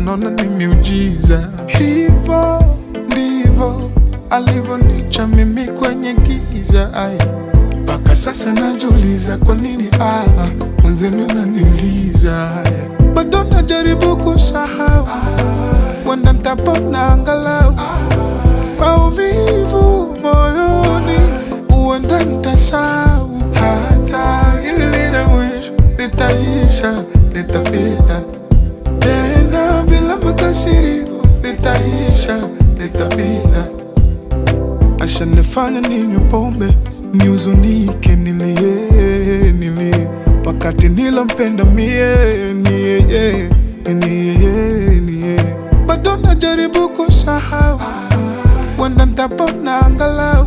naona ni miujiza. Hivo ndivyo alivyonicha mimi kwenye giza, ay mpaka sasa najuliza kwa nini ah, mwenzenu naniliza, ay. bado najaribu kusahau, wenda ntapona angalau maumivu moyoni, uenda ntasahau, hata ili lina mwisho litaisha, litapita tena bila makasiriko, litaisha, litapita. Ashanifanya ninywe pombe niuzunike, nilie nilie, wakati nilompenda mie ni yeye, ni yeye, ni yeye. Bado najaribu kusahau, wenda ntapona angalau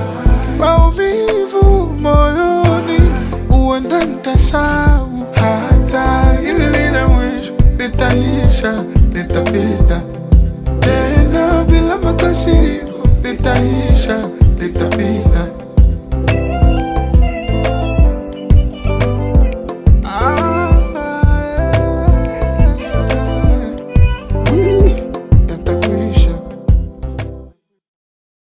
maumivu moyoni, uenda ntasahau, hata ili lina mwisho litaisha, litapita tena bila makasiriko, litaisha, litapita.